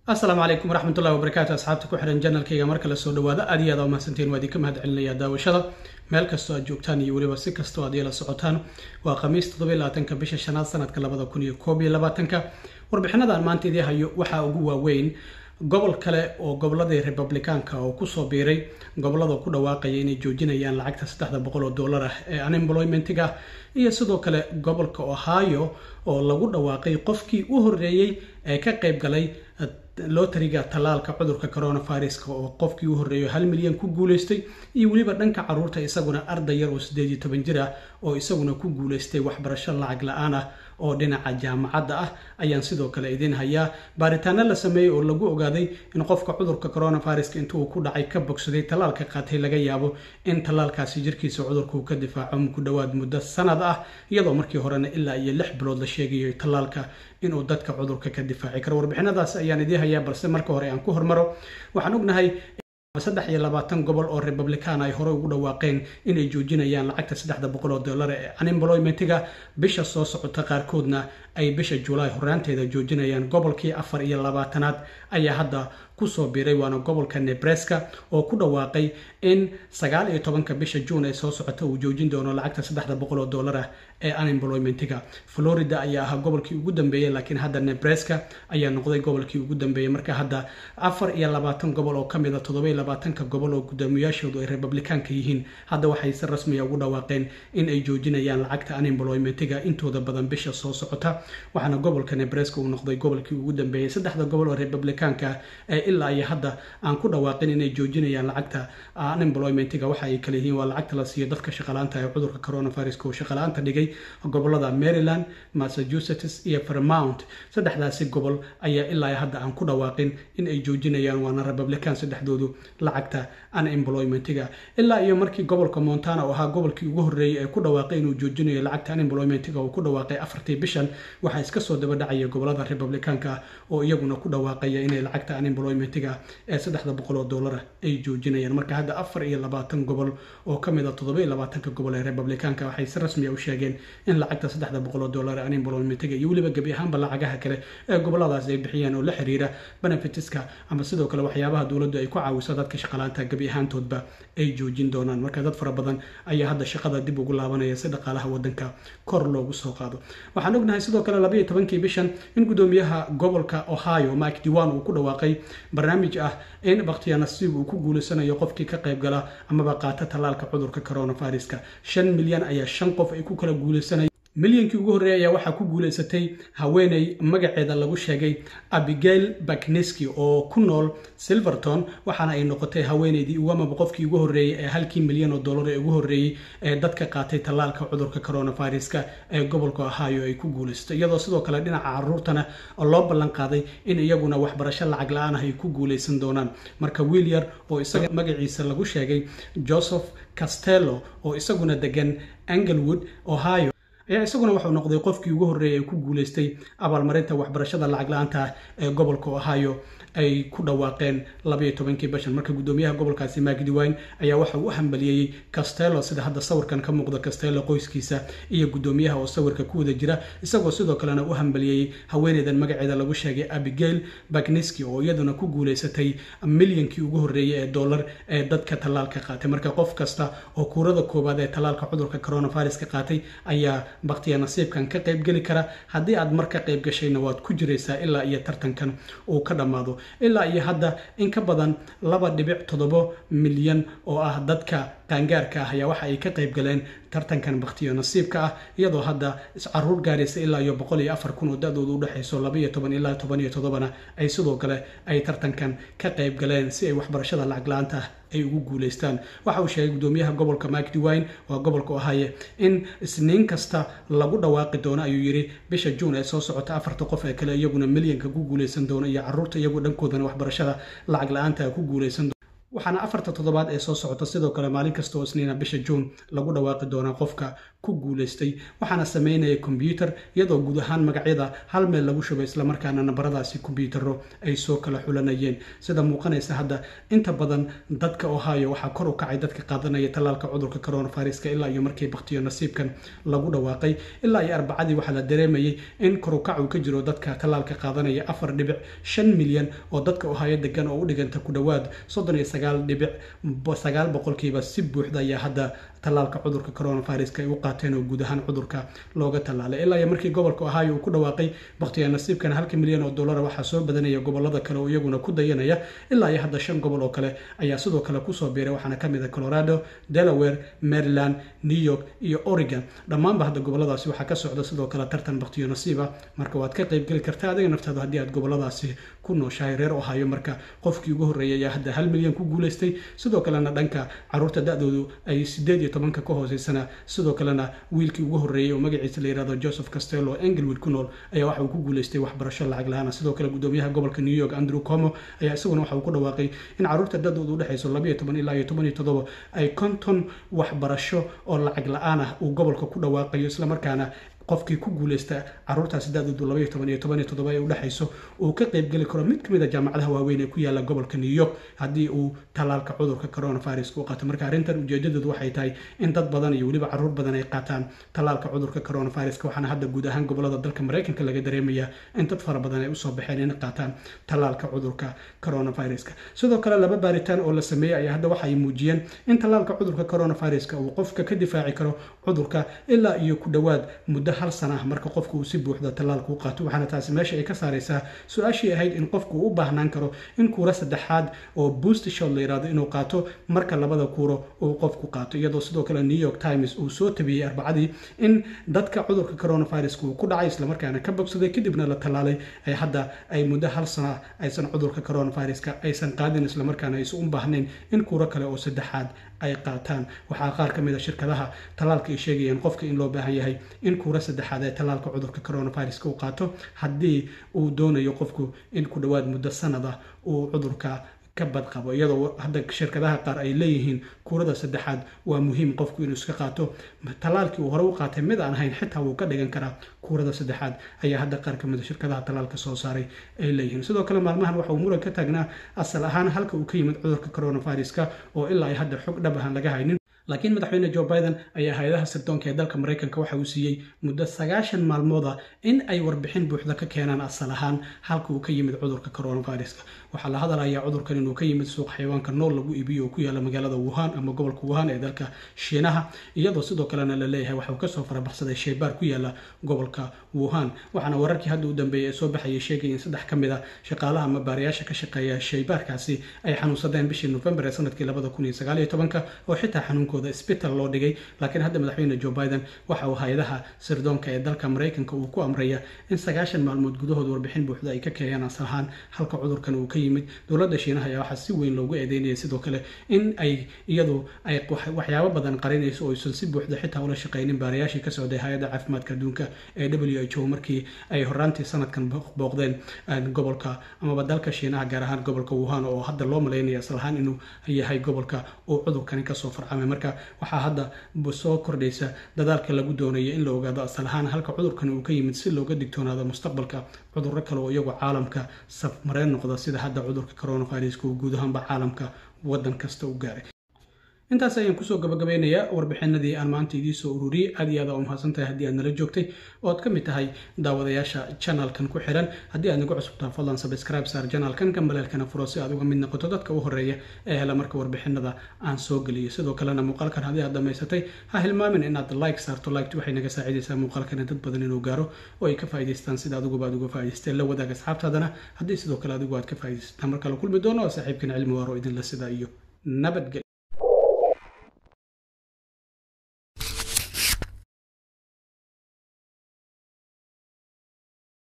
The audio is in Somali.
asalaamu calaykum waraxmatullahi wabarakaatu asxaabta ku xihan janalkayga marka la soo dhawaado aad iyo aad mahadsantiin waa idinka mahad celinaya daawashada meel kastoo aad joogtaan iyo weliba si kastoo aad ila socotaan waa khamiis toddoba labaatanka bisha shanaad sanadka labada kun iyo koob iyo labaatanka warbixinadan maanta idii hayo waxaa ugu waaweyn gobol kale oo goboladii republikaanka oo kusoo biiray gobolada ku dhawaaqaya inay joojinayaan lacagta saddexda boqol oo dollar ah ee unemploymentiga iyo sidoo kale gobolka ohio oo lagu dhawaaqay qofkii u horeeyey ee ka qayb galay lotariga tallaalka cudurka coronaviruska oo qofkii u horreeyo hal milyan ku guuleystay iyo weliba dhanka caruurta isaguna arday yar oo siddeed iyo toban jir ah oo isaguna ku guuleystay waxbarasho lacag la-aan ah oo dhinaca jaamacadda ah ayaan sidoo kale idiin hayaa baaritaano la sameeyey oo lagu ogaaday in qofka cudurka coronaviruska intuu ku dhacay ka bogsaday tallaalka qaatay laga yaabo in tallaalkaasi jirkiisa cudurkuu ka difaaco ku dhowaad muddo sanad ah iyadoo markii horena ilaa iyo lix bilood la sheegayo tallaalka inuu dadka cudurka ka difaaci karo warbixinadaas ayaan idiin hayaa balse marka hore aan ku hormaro waxaan ognahay saddex iyo labaatan gobol oo republican ay horey ugu dhawaaqeen inay joojinayaan lacagta saddexda boqol oo dollar ee unemploymentiga bisha soo socota qaarkoodna ay bisha julaay horaanteeda joojinayaan gobolkii afar iyo labaatanaad ayaa hadda kusoo biiray waana gobolka nebraska oo ku dhawaaqay in sagaal iyo tobanka bisha juun ee soo socota uu joojin doono lacagta saddexda boqol oo dollar ah ee unemploymentiga florida ayaa ahaa gobolkii ugu dambeeyey laakiin hadda nebraska ayaa noqday gobolkii ugu dambeeyey marka hadda afar iyo labaatan gobol oo kamid a toddoba labaatanka gobol oo gudoomiyyaashoodu ay republikaanka yihiin hadda waxay si rasmiya ugu dhawaaqeen in ay joojinayaan lacagta unemploymentiga intooda badan bisha soo socota waxaana gobolka nebraska uu noqday gobolkii ugu dambeeyey saddexda gobol oo republikaanka ee ilaa iyo hadda aan ku dhawaaqin inay joojinayaan lacagta unemploymentiga waxa ay kale yihiin waa lacagta la siiyo dadka shaqalaanta ee cudurka coronaviruska uu shaqalaanta dhigay gobolada maryland massachusetts iyo vermount saddexdaasi gobol ayaa ilaa hadda aan ku dhawaaqin in ay joojinayaan waana republican saddexdoodu lacagta unemploymentiga ilaa iyo markii gobolka montana oo ahaa gobolkii ugu horreeyey ee ku dhawaaqay inuu joojinayo lacagta unemploymentiga uu ku dhawaaqay afartii bishan waxaa iska soo daba dhacaya gobolada republicaanka oo iyaguna ku dhawaaqaya inay lacagta unemploymentiga ee saddexda boqol oo dollar ay joojinayaan marka hadda afar iyo labaatan gobol oo ka mid a toddoba iyo labaatanka gobol ee republicaanka waxay si rasmiya u sheegeen in lacagta saddexda boqol oo dollar ee unemploymentiga iyo weliba gebi ahaanba lacagaha kale ee goboladaas ay bixiyaan oo la xiriira benefitiska ama sidoo kale waxyaabaha dowladdu ay ku caawiso dadka shaqalaanta gebi ahaantoodba ay joojin doonaan marka dad fara badan ayaa hadda shaqada dib ugu laabanaya si dhaqaalaha wadanka kor loogu soo qaado waxaan ognahay sidoo kale labayo tobankii bishan in gudoomiyaha gobolka ohio mike diwan uu ku dhawaaqay barnaamij ah in bakhtiya nasiib uu ku guulaysanayo qofkii ka qayb gala amaba qaata tallaalka cudurka coronaviruska shan milyan ayaa shan qof ay ku kala guulaysanaya milyankii ugu horreeyay ayaa waxaa ku guulaysatay haweeney magaceeda lagu sheegay abigail bakneski oo ku nool silverton waxaana ay noqotay haweeneydii ugamaba qofkii ugu horreeyey ee halkii milyan oo dollar ee ugu horreeyey ee dadka qaatay tallaalka cudurka coronaviruska ee gobolka ohio ay ku guulaysatay iyadoo sidoo kale dhinaca caruurtana loo ballan qaaday in iyaguna waxbarasho lacag la-aan ah ay ku guulaysan doonaan marka wiil yar oo isaga magaciisa lagu sheegay joseph castello oo isaguna degan anglewood ohio ayaa isaguna wuxuu noqday qofkii ugu horreeyay ee ku guulaystay abaalmarinta waxbarashada lacag la-aanta ah ee gobolka ohio ay ku dhawaaqeen labaiyo tobankii bishan marka guddoomiyaha gobolkaasi magdiwine ayaa waxa uu u hambaliyeeyey castello sida hadda sawirkan ka muuqda castello qoyskiisa iyo guddoomiyaha oo sawirka ku wada jira isagoo sidoo kalena u hambaliyeeyey haweeneydan magaceeda lagu sheegay abigail bagniski oo iyaduna ku guulaysatay milyankii ugu horreeyey ee dollar ee dadka tallaalka qaatay marka qof kasta oo kuurada koowaad ee tallaalka cudurka coronaviruska qaatay ayaa bakhtiya nasiibkan ka qaybgeli kara haddii aad mar ka qayb gashayna waad ku jiraysaa ilaa iyo tartankan uu ka dhammaado ilaa iyo hadda in ka badan laba dhibic toddobo milyan oo ah dadka qaangaarka ah ayaa waxa ay ka qayb galeen tartankan bakhtiyo nasiibka ah iyadoo hadda iscaruur gaaraysa ilaa iyo boqol iyo afar kun oo da-dooda udhexayso labaiyo toban ilaa toban iyo toddobana ay sidoo kale ay tartankan ka qayb galeen si ay waxbarashada lacag la-aanta ah ay ugu guulaystaan waxa uu sheegay guddoomiyaha gobolka mike dewine waa gobolka ohaye in isniin kasta lagu dhawaaqi doono ayuu yidhi bisha juun ee soo socota afarta qof ee kale iyaguna milyanka ku guulaysan doono iyo caruurta iyagu dhankoodana waxbarashada lacag la-aanta ku guulaysan waxaana afarta toddobaad ee soo socota sidoo kale maalin kasta oo isniina bisha juun lagu dhawaaqi doonaa qofka ku guulaystay waxaana sameynaya kombyuutar iyadoo guud ahaan magacyada hal meel lagu shubay islamarkaana nambaradaasi kombyuutaro ay soo kala xulanayeen sida muuqanaysa hadda inta badan dadka ohio waxaa kor u kacay dadka qaadanaya tallaalka cudurka coronaviruska ilaa iyo markii baktiyo nasiibkan lagu dhawaaqay ilaa iyo arbacadii waxaa la dareemayay in kor u kac uu ka jiro dadka tallaalka qaadanaya afar dhibic shan milyan oo dadka ohio degan oo u dhiganta ku dhowaad soddon iyo sagaal dhibic sagaal boqolkiiba si buuxda ayaa hadda tallaalka cudurka coronaviruska ay u qaateen oo guud ahaan cudurka looga tallaalay ilaa iyo markii gobolka ohio uu ku dhawaaqay baktiya nasiibkan halka milyan oo dollara waxaa soo badanaya gobolada kale oo iyaguna ku dayanaya ilaa iyo hadda shan gobol oo kale ayaa sidoo kale kusoo biiray waxaana ka mid ah colorado delaware maryland new york iyo oregon dhammaanba hadda goboladaasi waxaa ka socda sidoo kale tartan baktiyo nasiiba marka waad ka qaybgeli kartaa adiga naftaada haddii aad goboladaasi ku nooshahay reer ohio marka qofkii ugu horreeyay ayaa hadda hal milyan ku guulaystay sidoo kalena dhanka caruurta da-doodu ay sideed iyo tobanka ka hooseysana sidoo kalena wiilkii ugu horreeyay oo magaciisa la yihahdo joseph castello englewood ku nool ayaa waxa uu ku guulaystay waxbarasho lacag la-aana sidoo kale gudoomiyaha gobolka new york andrew como ayaa isaguna waxa uu ku dhawaaqay in caruurta da-doodu udhexayso labayo toban ilaa iyo toban iyo toddoba ay konton waxbarasho oo lacag la-aan ah uu gobolka ku dhawaaqayo islamarkaana qofkii ku guuleysta caruurtaasi da-doodu labaiyo toban iyo toban iyo toddoba ee udhexayso uu ka qaybgeli karo mid kamid a jaamacadaha waaweyn ee ku yaala gobolka new york haddii uu tallaalka cudurka coronaviruska u qaato marka arrintan ujeedadeedu waxay tahay in dad badan iyo weliba caruur badan ay qaataan tallaalka cudurka coronaviruska waxaana hadda guud ahaan gobolada dalka maraykanka laga dareemaya in dad fara badan ay usoo baxeen in qaataan tallaalka cudurka coronaviruska sidoo kale laba baaritaan oo la sameeyey ayaa hadda waxay muujiyeen in tallaalka cudurka coronaviruska uu qofka ka difaaci karo cudurka ilaa iyo ku dhowaad muddo hal sana ah marka qofku uu si buuxda tallaalka u qaato waxaana taasi meesha ay ka saaraysaa su-aashii ahayd in qofku uu u baahnaan karo in kuura saddexaad oo boost shot la yidhahdo inuu qaato marka labada kuuro uu qofku qaato iyadoo sidoo kale new york times uu soo tabiyey arbacadii in dadka cudurka coronaviruska uu ku dhacay islamarkaana ka bogsaday kadibna la tallaalay ay hadda ay muddo hal sana aysan cudurka coronaviruska aysan qaadin islamarkaana aysan u baahnayn in kuuro kale oo saddexaad ay qaataan waxaa qaar ka mid a shirkadaha tallaalka ay sheegayeen qofka in loo baahan yahay in kuura saddexaad ee tallaalka cudurka coronaviruska uu qaato haddii uu doonayo qofku in ku dhowaad muddo sanad ah uu cudurka ka badqabo iyadoo hadda shirkadaha qaar ay leeyihiin kuurada saddexaad waa muhiim qofku inuu iska qaato tallaalkii uu hore u qaatay mid aan ahayn xitaa wuu ka dhigan karaa kuurada saddexaad ayaa hadda qaar ka mid a shirkadaha tallaalka soo saaray ay leeyihiin sidoo kale maalmahan waxa uu muran ka taagnaa asal ahaan halka uu ka yimid cudurka coronaviruska oo ilaa ay hadda xog dhab ahaan laga haynin laakiin madaxweyne joe biden ayaa hay-adaha sirdoonka ee dalka maraykanka waxa uu siiyey muddo sagaashan maalmooda in ay warbixin buuxda ka keenaan asal ahaan halka uu ka yimid cudurka coronaviruska waxaa la hadalayaa cudurkan inuu ka yimid suuq xayawaanka nool lagu iibiyo oo ku yaala magaalada wuhan ama gobolka wuhan ee dalka shiinaha iyadoo sidoo kalena la leeyahay waxa uu kasoo farabaxsaday shaybaar ku yaala gobolka wuhan waxaana wararkii hadda u dambeeyay ee soo baxayay sheegaya in saddex ka mid a shaqaalaha ama baarayaasha ka shaqeeya shaybaarkaasi ay xanuunsadeen bishii november ee sanadkii labada kun iyo sagaal iyo tobanka oo xitaa xanuunkooda isbital loo dhigay laakiin hadda madaxweyne joe biden waxa uu hay-adaha sirdoonka ee dalka maraykanka uu ku amraya in sagaashan maalmood gudahood warbixin buuxda ay ka keenayaan asal ahaan halka cudurkan uu ka yimid dowladda shiinaha ayaa waxaa si weyn loogu eedeynaya sidoo kale in ay iyadu ay waxyaabo badan qarinayso oo aysan si buuxda xitaa ula shaqeynin baarayaashii ka socday hay-adda caafimaadka adduunka ee w h o markii ay horaantii sanadkan booqdeen gobolka amaba dalka shiinaha gaar ahaan gobolka wuhan oo hadda loo malaynaya asal ahaan inuu yahay gobolka uu cudurkani kasoo farcamay marka waxaa hadda soo kordhaysa dadaalka lagu doonaya in la ogaado asal ahaan halka cudurkan uu ka yimid si looga digtoonaado mustaqbalka cudurro kale oo iyagu caalamka safmareen noqda sida hadda cudurka coronaviruska uu guud ahaanba caalamka waddan kasta u gaaray intaas ayaan kusoo gabagabeynayaa warbixinadii aan maanta idiin soo ururiyey aad iyo aad aa u mahadsan tahay haddii aad nala joogtay oo aad ka mid tahay daawadayaasha janalkan ku xiran haddii aad nagu cusubtaa fadlan sabscribe saar janalkan gambaleelkana furo si aad uga mid noqoto dadka u horeeya ee hela marka warbixinada aan soo geliyo sidoo kalena muuqaalkan haddii aad dhammaysatay ha hilmaamin inaad like saarto liked waxay naga saacidaysaa muuqaalkana dad badan inuu gaaro oo ay ka faa'idaystaan sida adiguba aad uga faa'idaysteen la wadaag asxaabtaadana haddii sidoo kale adigu aad ka faa'idaystaan marka la kulmi doono oo saaxiibkan cilmi waaro idinla sidaa iyo nabadgel